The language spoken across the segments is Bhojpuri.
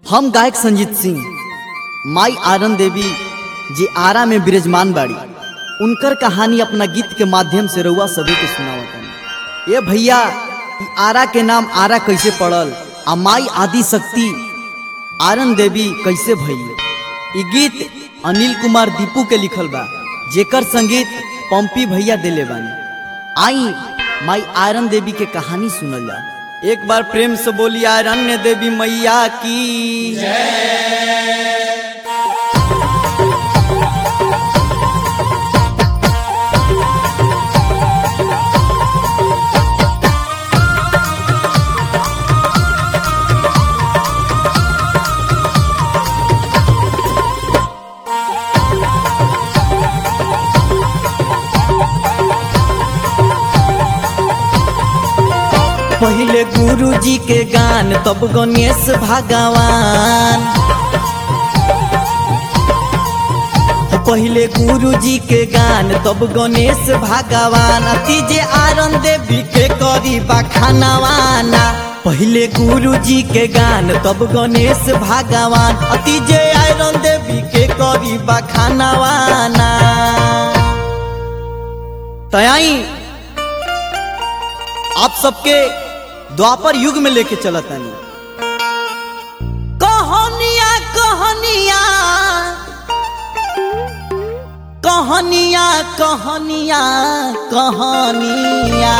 हम गायक संजीत सिंह माई आरन देवी जे आरा में विराजमान बाड़ी उनकर कहानी अपना गीत के माध्यम से रउआ सभी के सुनावतन ये भैया ई आरा के नाम आरा कैसे पड़ल आ माई आदि शक्ति आरन देवी कैसे भई ई गीत अनिल कुमार दीपू के लिखल बा जेकर संगीत पंपी भैया दिले बानी आई माई आयरन देवी के कहानी सुनल जा एक बार प्रेम से बोली आयरन देवी मैया की पहले गुरु जी के गान तब गणेश भगवान पहले गुरु जी के गान तब गणेश भगवान अति जे आरन देवी के करी बखानवाना पहले गुरु जी के गान तब गणेश भगवान अति जे आयरन देवी के करी बखानवाना तयाई आप सबके द्वापर युग में लेके चलत तानी कहानिया कहानिया कहानिया कहानिया कहानिया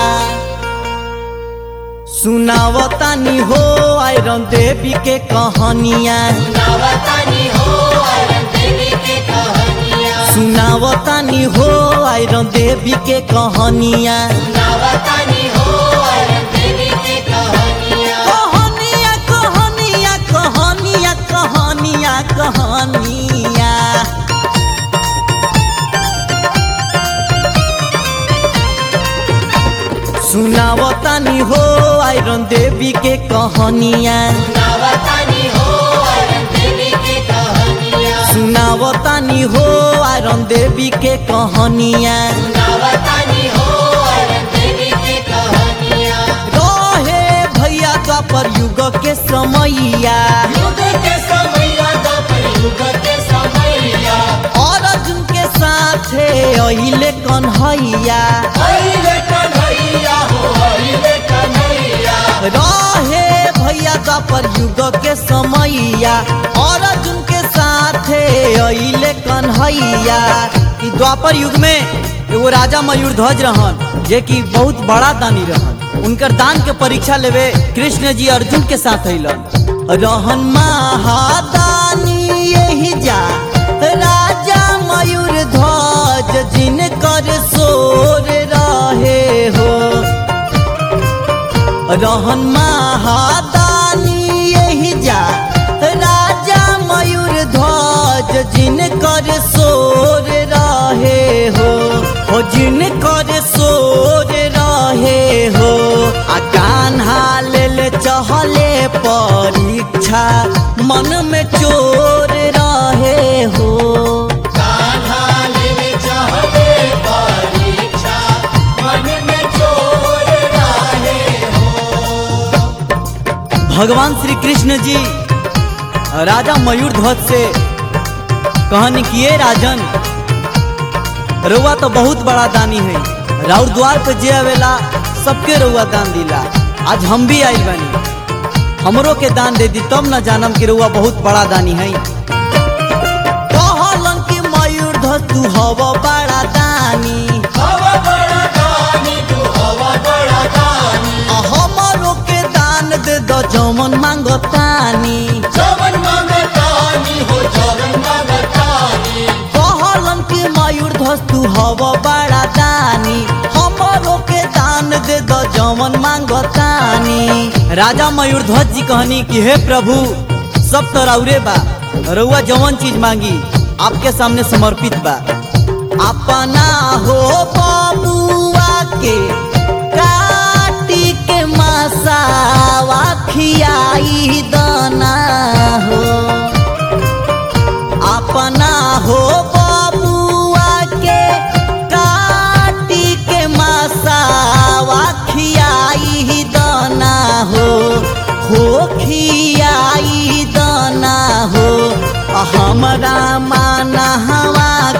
सुनावतानी हो आयरन देवी के कहानिया नवतानी हो आयरन देवी के कहानियाँ सुनावतानी हो आयरन देवी के कहानिया नवतानी हो आयरन देवी के कहानियाँ कहानिया कहानिया कहानिया कहानिया कहानिया सुनावतानी हो आयरन देवी के कहानिया नवतानी हो आयरन देवी के कहानियाँ सुनावतानी हो आयरन देवी के कहानिया नवतानी हो आयरन देवी के कहानियाँ रहे भैया द्वापर युग के समैया युग के समैया द्वापर युग के समैया और अर्जुन के साथे अहिले कन्हैया अइले कन्हैया हो अइले कन्हैया रहे भैया द्वापर युग के समैया और अर्जुन के साथे अहिले कन्हैया ई द्वापर युग में एगो राजा मयूर ध्वज रहन जे कि बहुत बड़ा दानी रहन उनकर दान के परीक्षा लेवे कृष्ण जी अर्जुन के साथ अइलन रहन महादानी यही जा राजा मयूर ध्वज जिनकर सोर रहे हो रहन महादानी यही जा राजा मयूर ध्वज जिनकर सोर रहे हो हो जिनकर सोर रहे हो आ कान्हा लेल चहले परीक्षा मन में चोर रहे हो कान्हा लेले चाहते परीक्षा मन में चोर रहे भगवान श्री कृष्ण जी राजा मयूर ध्वज से कहनी किए राजन रउआ तो बहुत बड़ा दानी है राउर द्वार पे जे आवेला सबके रउआ दान दिला आज हम भी आई बनी हमरो के दान दे दी तब न जानम कि रउआ बहुत बड़ा दानी है कहलन कि मयूर ध्वज तू हव बड़ा दानी हवा बड़ा दानी तू हवा बड़ा दानी आ हमरो के दान दे दो जमन मांगतानी जवन मांगतानी हो जवन मांगतानी कहलन कि मयूर ध्वज तू हव बड़ा दानी हमरो के दान दे दो जमन मांगतानी राजा मयूर ध्वज जी कहनी कि हे प्रभु सब तो रौरे बा रउआ जवन चीज मांगी आपके सामने समर्पित बा अपना हो बबुआ के काटी के मसावा खियाई दाना हो अपना हो बबुआ के काटी के मसावा खियाई दाना हो हो खियाई दाना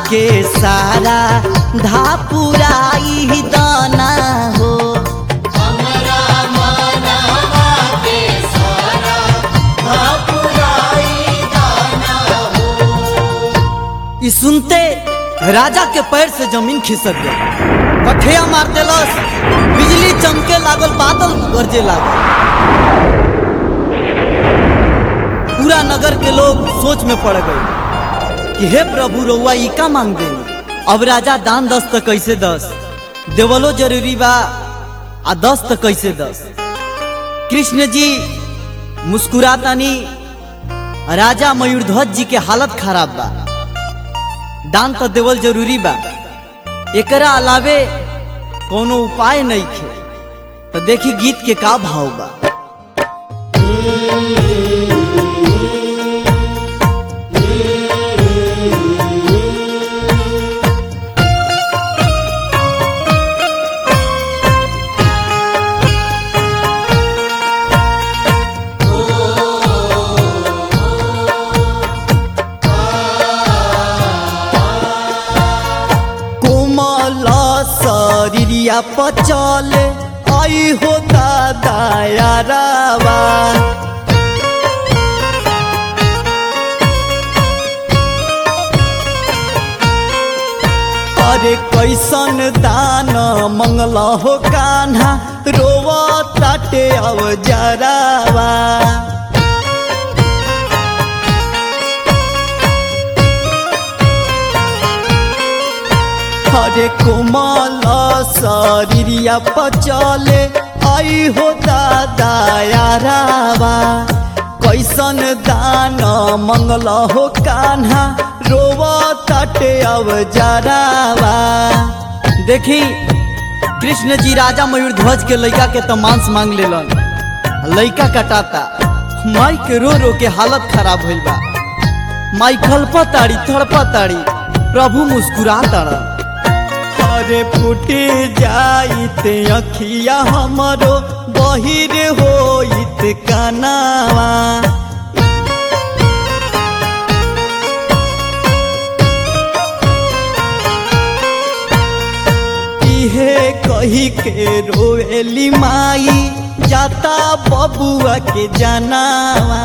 के सारा धापुराई दाना हो हमरा मनवा के सारा भापुराई दाना हो ई सुनते राजा के पैर से जमीन खिसक गई कठिया मार देलस बिजली चमके लागल बादल गरजे लागल पूरा नगर के लोग सोच में पड़ गए कि हे प्रभु रउआ ई का मांग देनी अब राजा दान दस त कैसे दस देवलो जरूरी बा आ दस त कैसे दस कृष्ण जी मुस्कुरातानी राजा मयूरध्वज जी के हालत खराब बा दान तो देवल जरूरी बा एकरा अलावे कोनो उपाय नहीं खे तो देखी गीत के का भाव बा कोमल शरीरिया पचल आई हो दादा यारावा अरे कैसन दान मंगल हो कान्हा रोवा ताटे अब जरावा हरे कोमल शरीरिया पचले आई हो दादा यारावा कैसन दान मंगल हो कान्हा रोवा तटे अब जरावा देखी कृष्ण जी राजा मयूरध्वज के लड़का के तो मांस मांग लेलन लड़का कटाता माई के रो रो के हालत खराब भइल बा माई खलपताड़ी थड़पताड़ी प्रभु मुस्कुरा ताड़ा अरे फूटे जाइत अखिया हमरो बहिर होइत कनावा इहे कही के रोएली माई जाता बबुआ के जनावा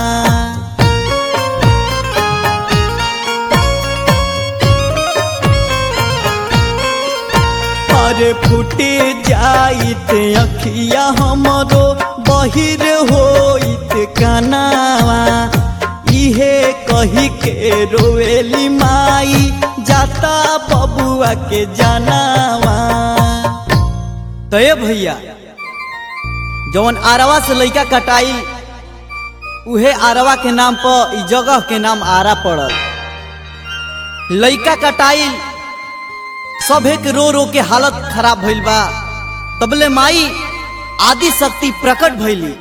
अरे फूटे जाइत अखिया हमरो बहिर होइत कनावा इहे कही के रोएली माई जाता बबुआ के जनावा तो ये भैया जवन आरवा से लइका कटाई उहे आरवा के नाम पर ई जगह के नाम आरा पड़ल लइका कटाई सभे के रो रो के हालत खराब भइल बा तबले माई आदि शक्ति प्रकट भइली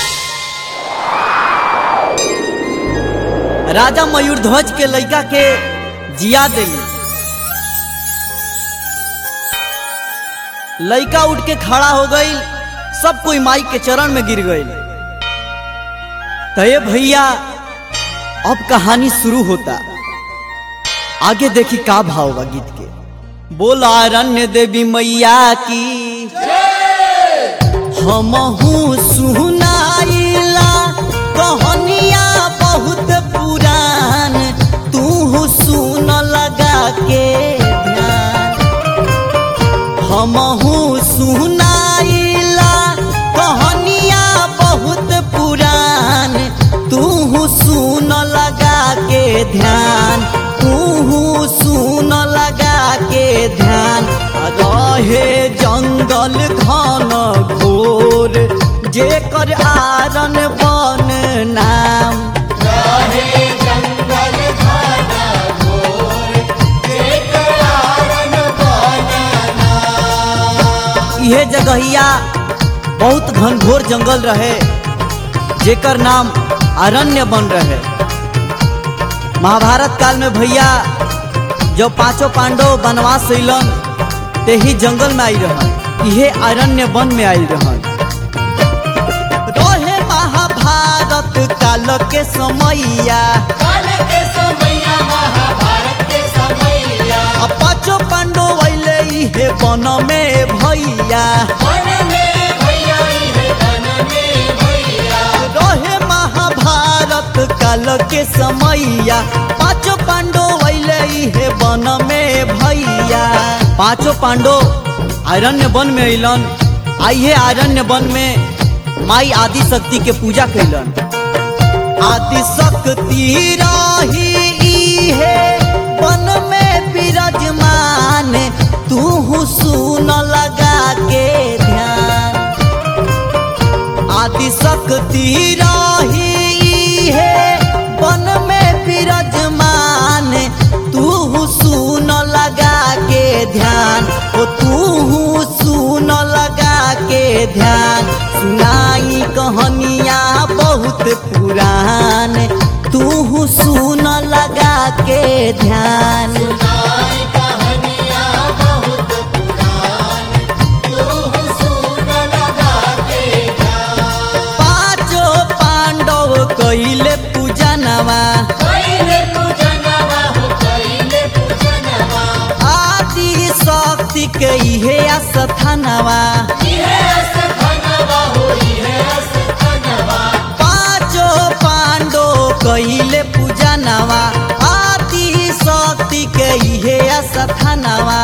राजा मयूरध्वज के लइका के जिया देली लइका उठ के खड़ा हो गई सब कोई माई के चरण में गिर गई तो ये भैया अब कहानी शुरू होता आगे देखी का भाव बा गीत के बोला रण्य देवी मैया की हमहू सुनाइला कहनिया बहुत पुरान तू सुन लगा के ध्यान हमहू सुनाइला कहनिया बहुत पुरान तू सुन लगा के ध्यान तू सुन लगा के ध्यान रहे जंगल घन घोर जेकर आरन बन नाम रहे जंगल घना घोर जेकर आरन बनना इहे जगहिया बहुत घनघोर जंगल रहे जेकर नाम अरण्य बन रहे महाभारत काल में भैया जब पांचों पांडव वनवास अइलन ते ही जंगल में आई रहन इहे अरण्य वन में आई रहन रहे महाभारत काल के समैया काल के समैया महाभारत के समैया आ पाँचो पांडो वैले इहे वन में भैया वन में भैया इहे वन में भैया रहे महाभारत काल के समैया पाँचों पांडो वैले इहे वन में भैया पांचों पांडो आरण्य वन में अलन आइए आरण्य वन में माई आदि शक्ति के पूजा कैलन आदि शक्ति रही इहे वन में विराजमान तू सुन लगा के ध्यान आदि शक्ति रही है वन में विराजमान तू सुन लगा के ध्यान ओ तू सुन लगा के ध्यान सुनाई कहानियाँ बहुत पुरान तू सुन लगा के ध्यान सुनाई कहानियाँ बहुत पुरान तू सुन लगा के ध्यान पाँचों पांडव कैले पूजनवा कैले पूजनवा हो कैले पूजनवा आदि शक्ति के इहे स्थानवा इहे अस्थानवा हो इहे अस्थानवा पाँचों पांडो कैले पूजनवा आदि शक्ति के इहे स्थानवा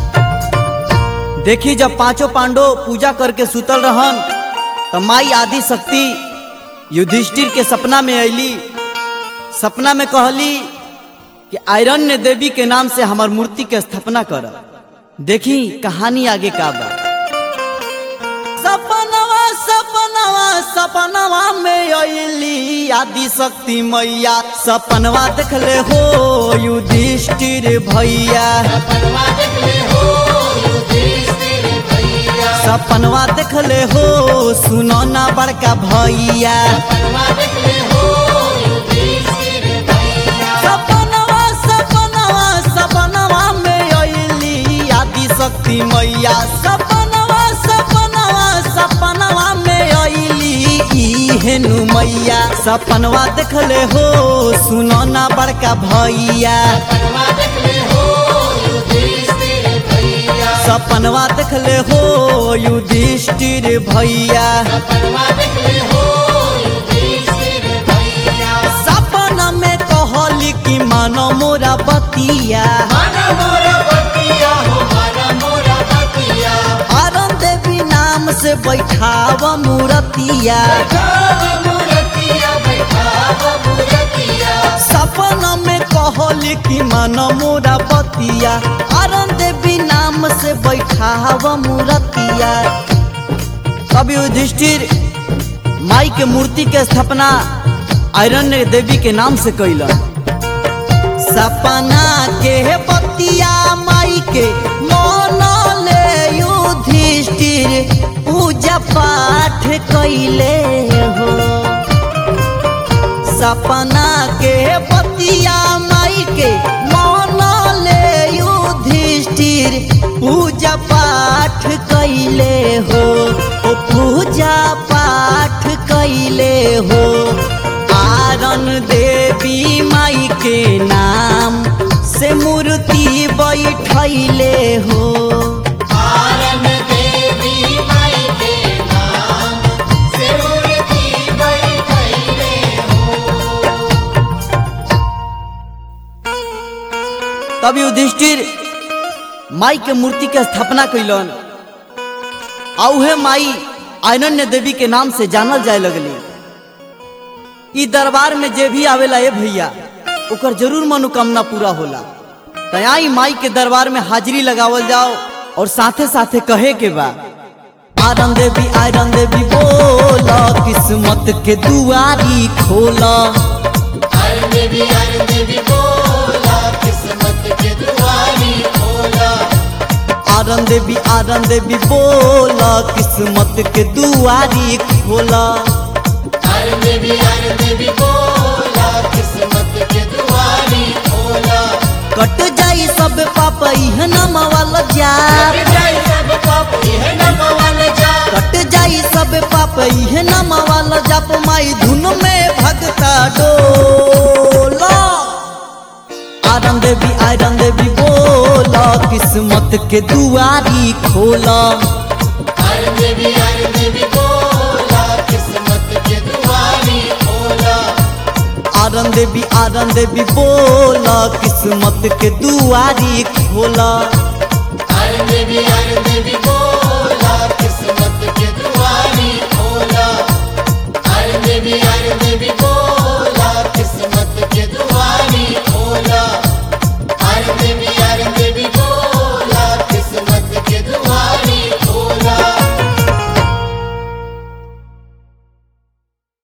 देखी जब पांचों पांडो पूजा करके सुतल रहन तो माई आदि शक्ति युधिष्ठिर के सपना में अली सपना में कहली कि आयरन्य देवी के नाम से हमार मूर्ति के स्थापना कर देखी कहानी आगे का बा सपनवा सपनवा सपनवा में अली आदि शक्ति मैया सपनवा देखले हो युधिष्ठिर भैया सपनवा देखले हो युधिष्ठिर भैया सपनवा देखले हो सुनो ना बड़का भैया सपनवा देखले हो युधिष्ठिर भैया सपनवा सपनवा सपनवा में अली आदि शक्ति मैया सपनवा सपनवा सपनवा में अली हेनु मैया सपनवा देखले हो सुनो ना बड़का भैया सपनवा देखले हो युधिष्ठिर भैया सपनवा देखले हो युधिष्ठिर भैया सपनवा देखले हो युधिष्ठिर भैया सपन में कहली कि मानो मोरा बतिया मन मोरा बतिया हो मन मोरा बतिया अरुण देवी नाम से बैठाव मूर्तिया बैठाव मूर्तिया बैठाव मूर्तिया सपन में कहली कि मन मोरा बतिया अरुण देवी नाम से बैठाव मूर्तिया कवि युधिष्ठिर माई के मूर्ति के स्थापना आयरन्य देवी के नाम से कैलन सपना के बतिया माई के मन ले युधिष्ठिर पूजा पाठ कैले हो सपना के बतिया माई के मन ले युधिष्ठिर पूजा पाठ कैले हो ओ पूजा पाठ कैले हो आरन देवी माई के नाम से मूर्ति बैठैले हो आरन देवी माई के नाम से मूर्ति बैठैले हो तब युधिष्ठिर माई के मूर्ति के स्थापना कैलन आ उहे माई आनन्य देवी के नाम से जानल जाए लगली ई दरबार में जे भी आवेला ए भैया ओकर जरूर मनोकामना पूरा होला तयाई माई के दरबार में हाजिरी लगावल जाओ और साथे साथे कहे के बा आरन देवी आयरन देवी बोला किस्मत के दुआरी खोला आरन देवी आरन देवी बोला किस्मत के दुआरी खोला आरन देवी आरन देवी बोला किस्मत के दुआरी खोला आरन देवी आरन देवी बोला किस्मत के दुआरी खोला कट जाई सब पाप इह नम वाला जा कट जाए सब पाप यह नमवाल जा कट जाई सब पाप इह नम वाला जप माई धुन में भगता डोला आरन देवी आयरन देवी बोला बोला किस्मत के दुआरी खोला हर देवी हर देवी बोला किस्मत के दुआरी खोला आरन देवी आरन देवी बोला किस्मत के दुआरी खोला